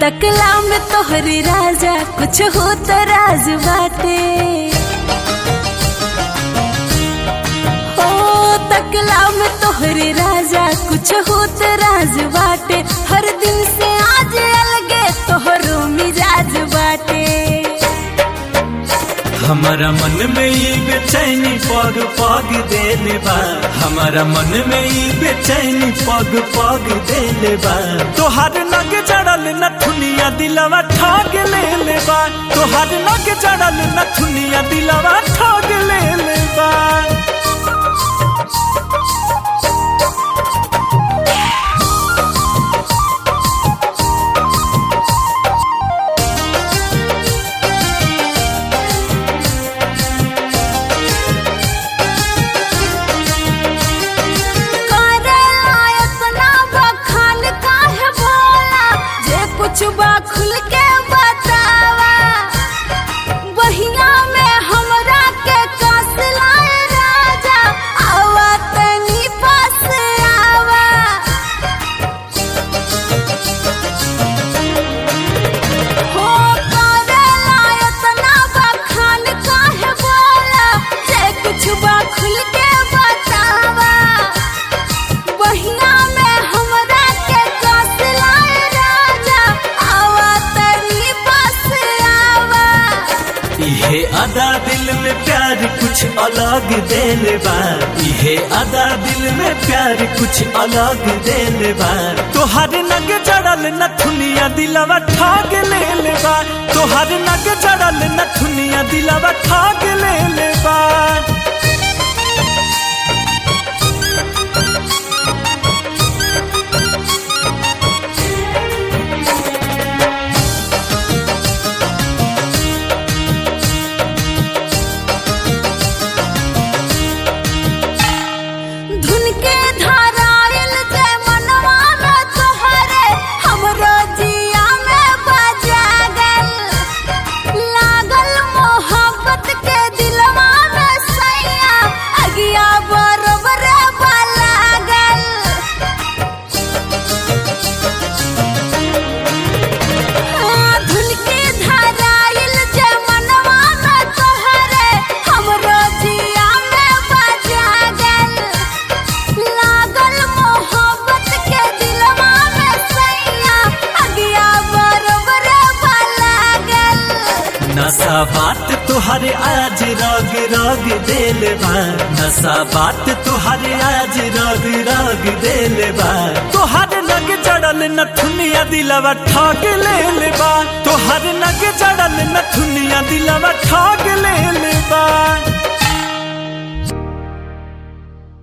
तकला में तोहरी राजा कुछ हो तो राज बाटे ओ तकला में तोहरी राजा कुछ हो तो राज बाटे हर दिन से आज अलगे तोहरो मिजाज बाटे हमारा मन में ई बेचैनी पग पग देले बा हमारा मन में ई बेचैनी पग पग देले बा तोहार नग जड़ल नथुनिया दिलवा ठग ले ले बा तोहार नग जड़ल नथुनिया दिलवा ठग ले ले बा करेला इतना बखान काहे भोला जे कुछ बा खुल के बतावा बहिया में हमरा के कास लाए राजा आवा तनी पास आवा हो करेला इतना बखान काहे बोला जे कुछ बा खुल के बतावा बहिया में हमरा के कास लाए राजा आवा तनी पास आवा इहे अदा दिल में प्यार कुछ अलग देले बा इहे अदा दिल में प्यार कुछ अलग देले बा तोहर नग जड़ल नथुनिया दिलवा ठाग ले ले बा तोहर नग जड़ल नथुनिया दिलवा ठाग ले ले बा धुन के धाराइल जे मनवा में तोहरे हमरो जिया में बजा गल लागल मोहब्बत के दिलवा में सैया अगिया बरोबर लागल हाँ, धुन के धाराइल जे मनवा में तोहरे हमरो जिया में बजा गल लागल मोहब्बत के दिलवा में सैया अगिया बरोबर लागल नशा बात तुहरे आज रग रग देले बा नशा बात तुहरे आज रग रग देले बा तोहर नग जड़ल नथुनिया दिलवा ठग ले ले बा तोहर नग जड़ल नथुनिया दिलवा ठग